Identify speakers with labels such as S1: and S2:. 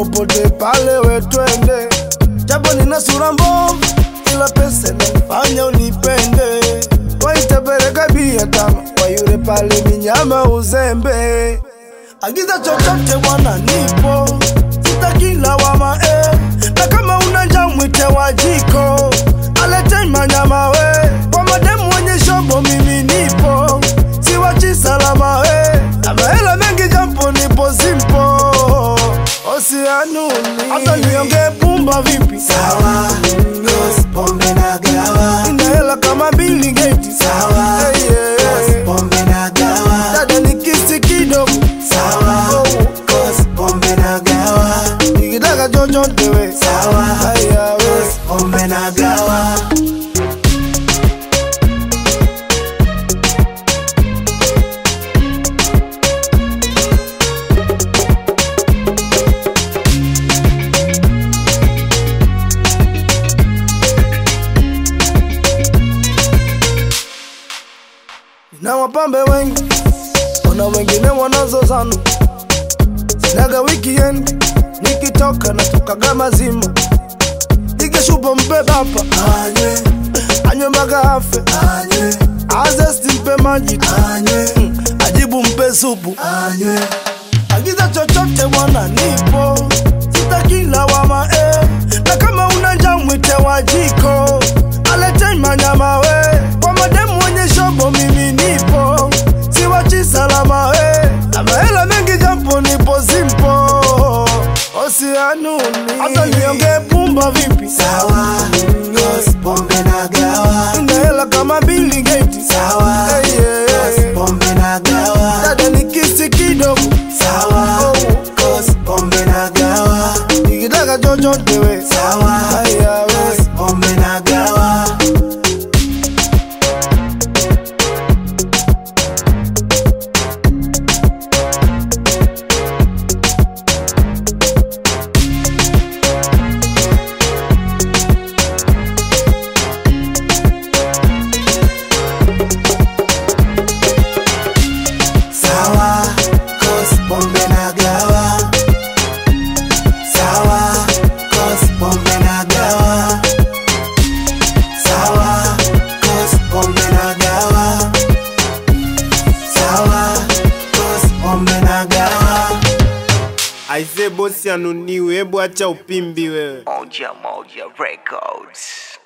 S1: popote pale we twende, japo nina sura mbovu, ila pesa inanifanya unipende. Waitapeleka bia tano kwa yule pale minyama uzembe, agiza chochote bwana, nipo sitaki lawama eh. na kama una njaa mwite wa jiko alete manyama we kwa mademu wenye shobo, mimi nipo siwachi salama we na mahela mengi jampo nipo simpo osianuni hata niongee pumba vipi
S2: Sawa, cause pombe na gawa.
S1: ina hela kama Bill Gates
S2: Sawa,
S1: Hey, yeah.
S2: cause pombe na gawa.
S1: dada ni kisi kidogo
S2: Sawa, cause pombe na gawa.
S1: nikitaka chochote we
S2: Sawa,
S1: haya we
S2: cause pombe na gawa.
S1: na wapambe wengi, kuna wengine wanazozana. Sinaga weekend, nikitoka natokaga mazima, ikishupa mpe bapa
S2: Anywe,
S1: anywe mpaka afe,
S2: anywe,
S1: azesti mpe maji tu,
S2: anywe,
S1: Mm, ajibu mpe supu,
S2: anywe.
S1: agiza chochote bwana, nipo sitaki lawama eh. na kama una njaa mwite wa jiko alete manyama we kwa mademu wenye shobo, mimi nipo siwachi salama we na mahela mengi jampo nipo simpo osianuni hata niongee pumba vipi
S2: Sawa, cause pombe na gawa.
S1: ina hela kama Bill Gates
S2: Sawa,
S1: Hey, yeah.
S2: cause pombe na gawa.
S1: dada ni kisi kidogo
S2: Sawa, cause pombe na gawa.
S1: nikitaka chochote we
S2: Sawa,
S1: haya we
S2: cause pombe na gawa. Sawa, cause pombe na gawa. Sawa, cause pombe na gawa. Sawa, cause pombe na gawa. Sawa, cause pombe na gawa.
S3: Aise bosi anuniwe, hebu acha upimbi wewe.
S4: Moja Moja Records.